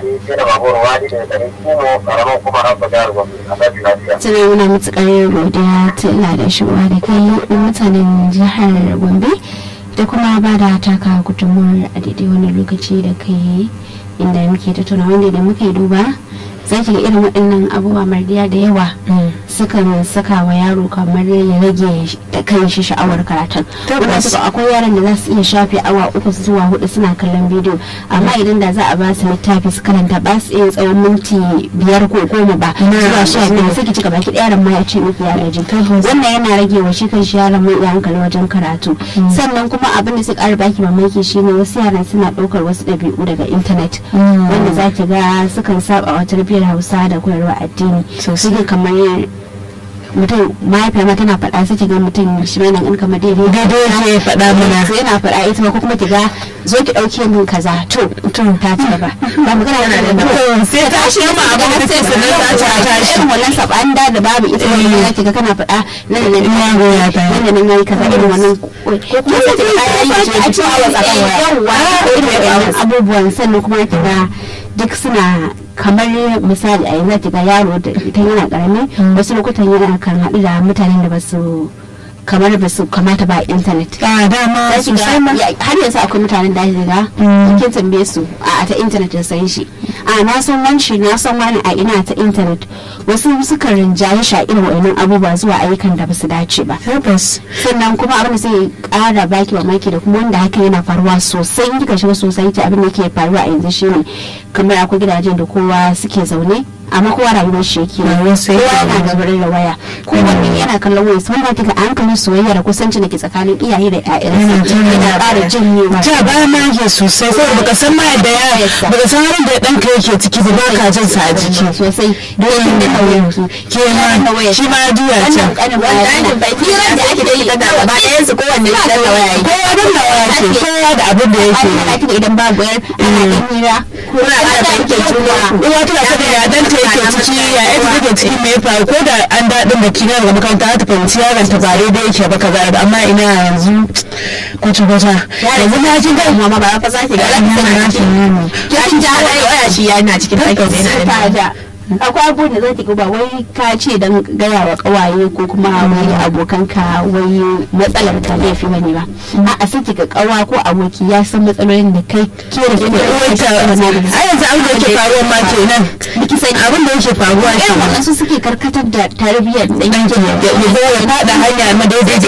wadi sai da babur wadi da garin kimo karamin kuma rabba jihar gombe a tashi lafiya. tana muna matuƙar godiya ta ila da shigowa da kai na mutanen jihar gombe da kuma ba da taka gudunmuwar a daidai wani lokaci da kai inda muke tattauna wanda da muka yi duba za ki ga irin waɗannan abubuwa mardiya da yawa sukan saka wa yaro kamar ya rage da kan shi sha'awar karatun wanda suka akwai yaran da za su iya shafe awa uku zuwa hudu suna kallon bidiyo amma idan da za a ba su littafi su karanta ba su iya tsawon minti biyar ko goma ba zuwa sha biyu sai ki cika baki ɗaya yaron ma ya ce miki ya gaji wannan yana rage wa shi kan shi yaron mai iya hankali wajen karatu sannan kuma abin da su ƙara baki mamaki shine wasu yaran suna ɗaukar wasu ɗabi'u daga intanet wanda za ki ga sukan saba wa tarbiyyar hausa da koyarwa addini suke kamar mutum mahaifiyar ma tana faɗa sai ga mutum shi mai nan kamar daidai daidai ke faɗa mana sai yana faɗa ita ma ko kuma ki ga zo ki ɗauke min kaza to to ta ci gaba ba magana yana da sai ta shi ma abin da sai su nan ta ta shi irin wannan saban da da babu ita ne za ki ga kana faɗa nan da nan ya goya ta nan da nan yayi kaza irin wannan ko kuma sai ki ga yayi a cikin awa tsakan waya irin wannan abubuwan sannan kuma ki ga duk suna kamar misali a yanzu ga yaro da ita yana karami wasu lokutan yana kan haɗu da mutanen da ba su kamar ba su kamata ba a intanet. a dama sosai ma har yanzu akwai mutanen da ake ga kin tambaye su a ta intanet da san shi a na san wanci na san wani a ina ta intanet wasu suka rinjaye shi a irin wa'annan abubuwa zuwa ayyukan da ba su dace ba tabbas sannan kuma abin da sai kara baki mamaki da kuma wanda haka yana faruwa sosai in kika shiga sosai ta abin da ke faruwa a yanzu shine kamar akwai gidajen da kowa suke zaune amma kowa rayuwar shi yake kowa yana gabarin da waya kowanne yana kallon waya sun ba kika a hankalin soyayya da kusanci da ke tsakanin iyaye da ƴaƴansu yana ƙara janyewa ta ba ma ke sosai saboda baka san ma da ya baka san halin da ɗanka yake ciki ba ba ka jin sa a jiki sosai dole ne kawai su ke ma shi ma juya wannan ta kanin bayanin hirar da ake yi da gaba ɗayan su kowanne ya danna waya yake kowa dan da waya ke kowa da abin da yake ana ake idan babu yar ana ɗan hira kuna ƙara fahimtar juna uwa tana sani ya danta yake ciki ya ita take ciki me ya faru ko da an daɗin da kina daga makaranta ta fahimci yaron ta ba daidai yake ba kaza da amma ina yanzu kwata kwata yanzu na ji ga mama ba fa zaki ga lafiya kin ja waya shi yana cikin ɗakin yana da akwai abubuwan da za ki ba wai ka ce don gaya wa kawaye ko kuma wai abokanka wai matsalar ka laifi bane ba a sai ga kawa ko aboki ya san matsalolin da kai ke da ke wata a yanzu abin da yake faruwa ma kenan biki sani abin da yake faruwa irin kenan wannan su suke karkatar da tarbiyyar dan ya ya faɗa hanya madaidaiciya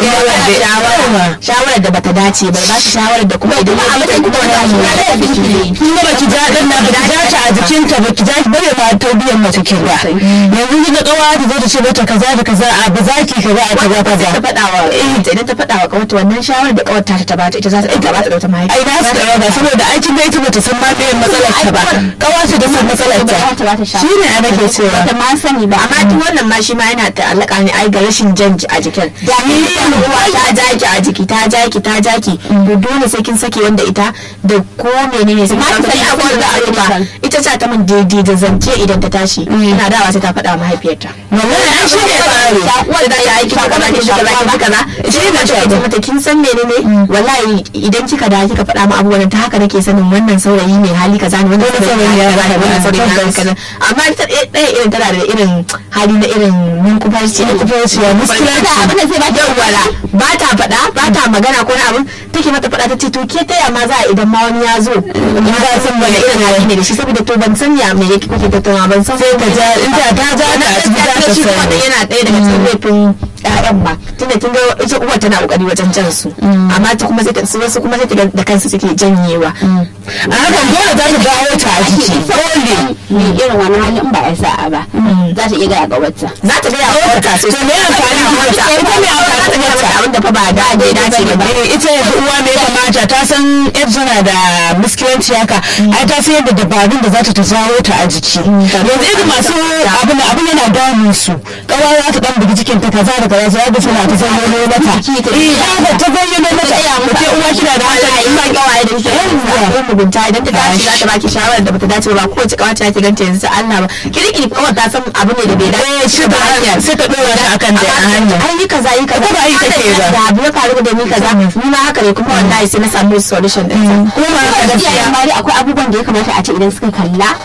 wanda shawarar da bata dace ba ba shi shawarar da kuma idan ya abin da kuma wannan ba shi shi kin ga baki ja dan na baki ja ta a jikinta baki ja ki bare ma tarbiyyar mace kin ba yanzu kin ga kawa ta zo ta ce mata kaza da kaza a ba za ki kaza a kaza kaza ta faɗa wa idan ta faɗa wa kawata wannan shawarar da kawarta ta bata ita za ta ɗauka ba ta ɗauta mahaifi ai na su da ba saboda aikin da ita bata san ma me matsalar ta ba kawa ta da san matsalar ta shine a nake cewa ta ma sani ba amma duk wannan ma shi ma yana ta'allaka ne ai ga rashin jan a jikin da ni ruwa ta jaki a jiki ta jaki ta jaki to dole sai kin sake wanda ita da ko menene sai Ma kin ta sake sani abubuwan da abin da aruba ita ce ta min daidai da zance idan ta tashi ina dawa sai ta faɗa wa mahaifiyarta wallahi ai shi ne tsari wanda ta yi kika kaza kika kaza kika kaza shi ne ta ce mata kin san menene wallahi idan kika da kika faɗa mu abubuwan ta haka nake sanin wannan saurayi mai hali kaza ne wannan saurayi ya kaza ne wannan saurayi ya kaza amma ita ɗaya irin tana da irin hali na irin munkufarci kufarci ya muskilanci abin da sai ba ta wala ba ta faɗa ba ta magana ko na abin take mata faɗa ta ce to ke taya ma za a idan ma wani ya zo in ba san wani irin hali ne da shi saboda to ban san ya me yake kuke tattauna ban san sai ka ja in ta ta ja ta a cikin ta shi kuma sani yana ɗaya daga cikin laifin ƴaƴan ba tunda kin ga ita uwar tana kokari wajen jan su amma ta kuma sai ta su wasu kuma sai ta ga da kansu suke janyewa a hakan dole za ta dawo ta a jiki dole mai irin wani hali in ba a sa'a ba za ta iya gaya ga wata za ta gaya wa ta to me amfani da ita ita ne a wata ta gaya abin da fa ba da da dace ba Eh, ita yanzu uwa me ya kamata ta san yadda tana da miskilanci haka ai ta san yadda dabarun da za ta jawo ta a jiki yanzu irin masu abin abin yana damun su kawa za ta dan bugi cikin ta kaza da kaza sai ga suna ta zayyano mata eh ba ta zayyano mata ke uwa kina da wallahi in ba kawaye da shi ko mugunta idan ta dace za ta baki shawarar da bata dace ba ko wace kawace ta ganta yanzu sai Allah ba kirkiri kawai ta san abu ne da bai dace eh shi ba hanya sai ta dora ta akan da hanya ai yi kaza yi kaza Ko ba yi kake ba. da abu ya faru da ni kaza ni ma haka ne kuma wallahi sai na samu solution din sa kuma gaskiya amma dai akwai abubuwan da ya kamata a ce idan suka kalla